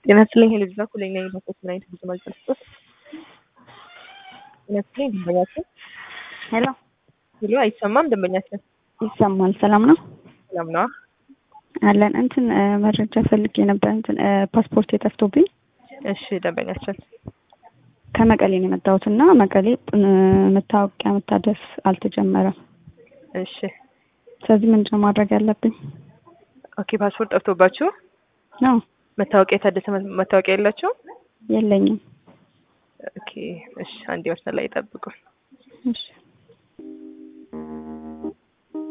ጤና ይስጥልኝ ልጅ ዛ ኩለኛ የባኮት ምን አይነት ብዙ ማግኘት ስጦት ጤና ይስጥልኝ ደንበኛችን ሄሎ ሄሎ አይሰማም ደንበኛችን ይሰማል። ሰላም ነው ሰላም ነዋ አለን። እንትን መረጃ ፈልጌ ነበር። እንትን ፓስፖርት የጠፍቶብኝ እሺ ደንበኛችን ከመቀሌ ነው የመጣሁት እና መቀሌ መታወቂያ መታደስ አልተጀመረም። እሺ ስለዚህ ምንድን ነው ማድረግ ያለብኝ? ኦኬ ፓስፖርት ጠፍቶባችሁ ነው መታወቂያ የታደሰ መታወቂያ የላቸውም? የለኝም። ኦኬ እሺ አንድ መስመር ላይ ይጠብቁ። እሺ